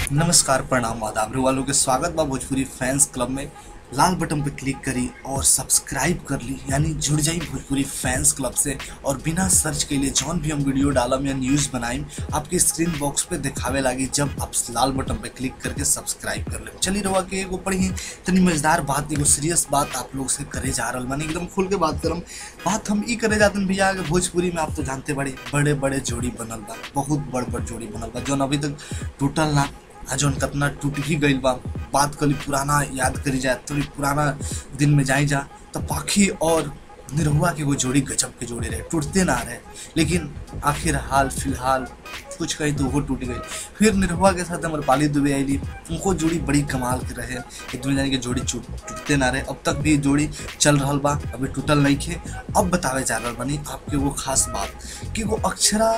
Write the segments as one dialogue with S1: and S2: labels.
S1: नमस्कार प्रणाम आदाब वालों के स्वागत बा भोजपुरी फैंस क्लब में लाल बटन पर क्लिक करी और सब्सक्राइब कर ली यानी जुड़ जाई भोजपुरी फैंस क्लब से और बिना सर्च के लिए जौन भी हम वीडियो डालम या न्यूज़ बनाइम आपके स्क्रीन बॉक्स पे दिखावे लागी जब आप लाल बटन पे क्लिक करके सब्सक्राइब कर ले चली रहा के एगो पढ़ी तनी मजेदार बात एगो सीरियस बात आप लोग से करे जा रहा मानी एकदम खुल के बात करम बात हम ई करे जाते हैं भैया आगे भोजपुरी में आप तो जानते बड़े बड़े बड़े जोड़ी बनल बा बहुत बड़ बड़ जोड़ी बनल बा जौन अभी तक टूटल ना आ जौन कितना टूट भी गईल बा बात करी पुराना याद करी जाए थोड़ी पुराना दिन में जाई जा तो पाखी और निरहुआ के वो जोड़ी गजब के जोड़ी रहे टूटते ना रहे लेकिन आखिर हाल फिलहाल कुछ कहीं तो वो टूट गई फिर निरहुआ के साथ अमरपाली दुबे आईली उनको जोड़ी बड़ी कमाल के रहे एक दूसरे जाने के जोड़ी टूट टूटते ना रहे अब तक भी जोड़ी चल रहा बा अभी टूटल नहीं खे अब बतावे जा रहा बनी आपके वो खास बात कि वो अक्षरा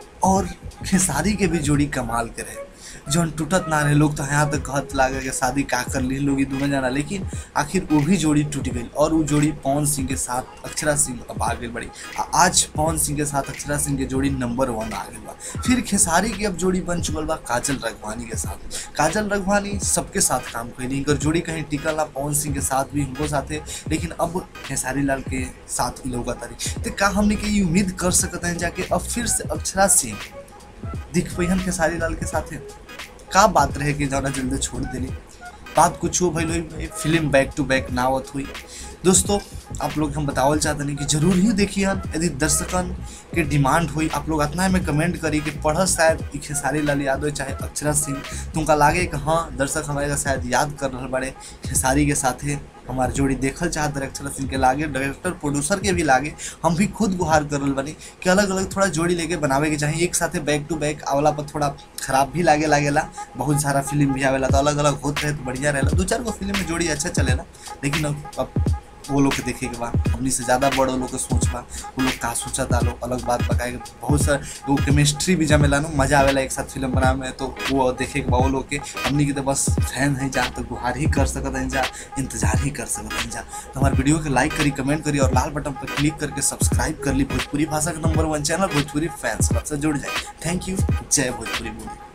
S1: और खेसारी के भी जोड़ी कमाल के रहे जौन टूटत ना रहे लोग तो यहाँ तक कहत लागे कि शादी का कर ली लोग दोनों जाना लेकिन आखिर वो भी जोड़ी टूट गई और वो जोड़ी पवन सिंह के साथ अक्षरा सिंह अब आगे बढ़ी आ- आज पवन सिंह के साथ अक्षरा सिंह के जोड़ी नंबर वन आ गई बा फिर खेसारी की अब जोड़ी बन चुकल बा काजल रघवानी के साथ काजल रघवानी सबके साथ काम कैली इनकर जोड़ी कहीं टिकल ना पवन सिंह के साथ भी इनको साथे लेकिन अब खेसारी लाल के साथ ही लोग तारी तो का हमने के ये उम्मीद कर सकते हैं जाके अब फिर से अक्षरा सिंह दिख पैहन खेसारी लाल के साथे का बात रहे कि जौना जल्दी छोड़ देली बात कुछ हो भइल हुई फिल्म बैक टू बैक ना आवत हुई दोस्तों आप लोग हम बतावल चाहते नहीं कि जरूर ही देखिए यदि दर्शकन के डिमांड हुई आप लोग इतना में कमेंट करी कि पढ़ शायद ई खेसारी लाल यादव चाहे अक्षरा सिंह तुमका लागे कि हाँ दर्शक हमारे शायद याद कर रहे बड़े खेसारी के साथे हमार जोड़ी देखल चाहत रहे अक्षरा सिंह के लागे डायरेक्टर प्रोड्यूसर के भी लागे हम भी खुद गुहार कर रहल बनी कि अलग अलग थोड़ा जोड़ी लेके बनावे के चाहिए एक साथे बैक टू बैक आवला पर थोड़ा खराब भी लागे लागेला बहुत सारा फिल्म भी आवेला तो अलग अलग होत रहे तो बढ़िया रहेला दो चार गो फिल्म में जोड़ी अच्छा चलेला लेकिन अब अब वो लोग के देखे के बा हमनी से ज़्यादा बड़ वो लोग के सोच बा वो लोग का सोचता लोग अलग बात बताए बहुत सारा वो केमिस्ट्री भी जमेला नु मजा आवेला एक साथ फिल्म बनावे में तो वो देखे के बा वो लोग के हमनी के तो बस फैन है जा तो गुहार ही कर सकत हैं जा इंतजार ही कर सकत हैं जा तो हमारे वीडियो के लाइक करी कमेंट करी और लाल बटन पर क्लिक करके सब्सक्राइब कर ली भोजपुरी भाषा का number one channel Bhojpuri fans club से जुड़ जाए थैंक यू जय भोजपुरी मूवी